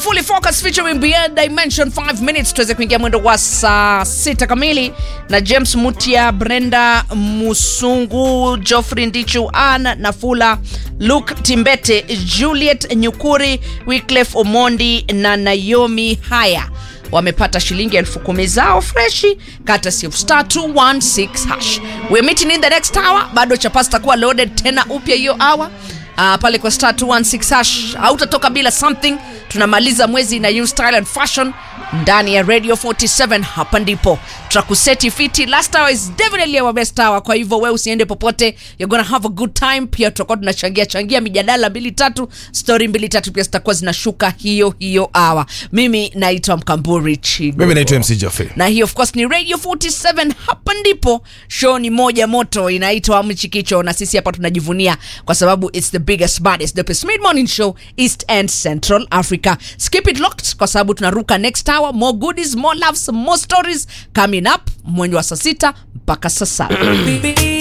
fully focus featuring beyond dimension 5 minutes tuweze kuingia mwendo wa saa sita kamili na james mutia brenda musungu joffrey ndichu an nafula luke timbete juliet nyukuri wyclef omondi na naomi haya wamepata shilingi elfu kumi zao freshi kata sif star 216 hash we're meeting in the next hour bado chapasi takuwa loaded tena upya hiyo hour uh, pale kwa star 216 hash hautatoka bila something tunamaliza mwezi na new style and fashion ndani ya radio 47 hapa ndipo tutakuseti fiti last hour is definitely our best hour kwa hivyo we usiende popote you're gonna have a good time pia tutakuwa tunachangia changia mijadala mbili tatu story mbili tatu pia zitakuwa zinashuka hiyo hiyo hour mimi naitwa mkamburi chigo mimi naitwa mc jofe na hii of course ni radio 47 hapa ndipo show ni moja moto inaitwa mchikicho na sisi hapa tunajivunia kwa sababu its the biggest baddest the best mid morning show east and central africa skip it locked kwa sababu tunaruka next hour more goodies more loves more stories coming up mwenye wa saa sita mpaka saa saba